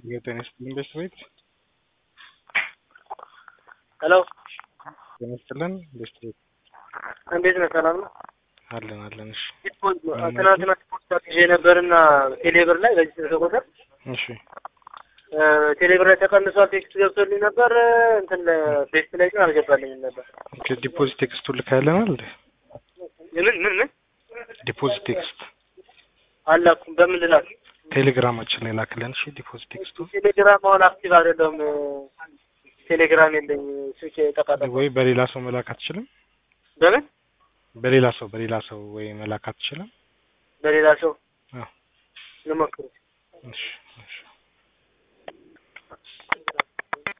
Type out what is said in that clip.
የጤና ይስጥልን ቤት ሄሎ ጤና ይስጥልን ቤት እንዴት ነህ? ሰላም ነው? አለን አለን። እሺ ትናንትና ፖስታ ይዤ ነበርና ቴሌብር ላይ በዚህ ስልክ ቁጥር እሺ ቴሌብር ላይ ተቀንሷል ቴክስት ገብቶልኝ ነበር። እንትን ቴክስት ላይ ግን አልገባልኝም ነበር። ኦኬ ዲፖዚት ቴክስቱ ልካያለናል እንዴ? ምን ምን ምን ዲፖዚት ቴክስት አላኩም። በምን ልላክ? ቴሌግራማችን ላይ ላክልን። እሺ ዲፖዚት ቴክስቱ ቴሌግራም አሁን አክቲቭ አይደለም። ቴሌግራም የለኝ ስልክ ጠቃጠቃ። ወይ በሌላ ሰው መላክ አትችልም? በምን በሌላ ሰው በሌላ ሰው ወይ መላክ አትችልም? በሌላ ሰው አዎ ልሞክር። እሺ